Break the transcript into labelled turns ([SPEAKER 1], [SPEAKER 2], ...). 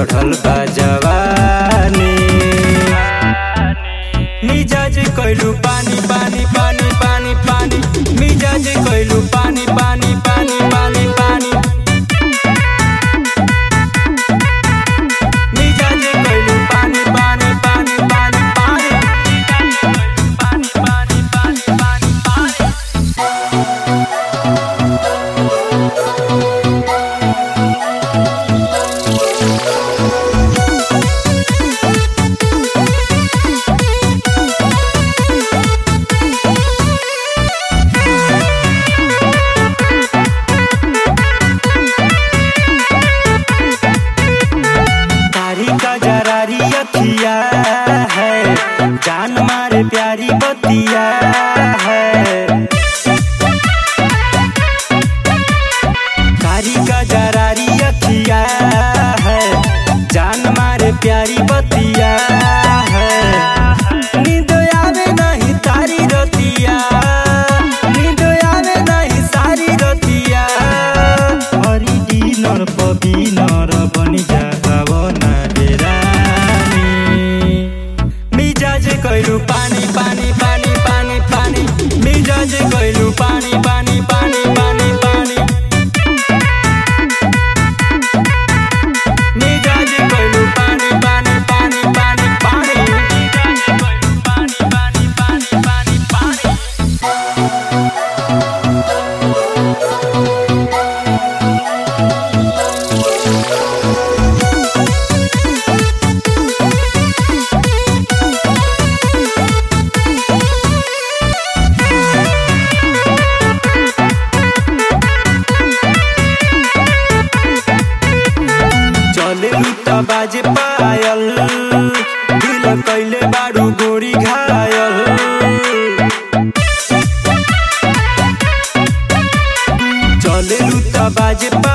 [SPEAKER 1] चढ़ल बा जवानी मिजाज कइलू पानी पानी पानी पानी पानी मिजाज कइलू पानी पानी पानी पानी पानी मिजाज कइलू पानी पानी पानी पानी पानी पानी पानी पानी पानी पानी तारी का जरारी अखिया है जान मारे प्यारी बतिया है तारी का जरारी अखिया है जान मारे प्यारी बतिया है नींद आवे नहीं तारी रतिया नींद आवे नहीं सारी रतिया हरी डिनर पबिनर बनी जा पावना डेरानी मिजाज कइलू पानी पानी पानी पानी पानी मिजाज कइलू पानी पानी पानी पानी पानी मिजाज कइलू पानी पानी पानी पानी पानी मिजाज कइलू पानी पानी पानी पानी पानी चले त बाजे पायल दिल कैले बाडू गोरी घायल चले त बाजे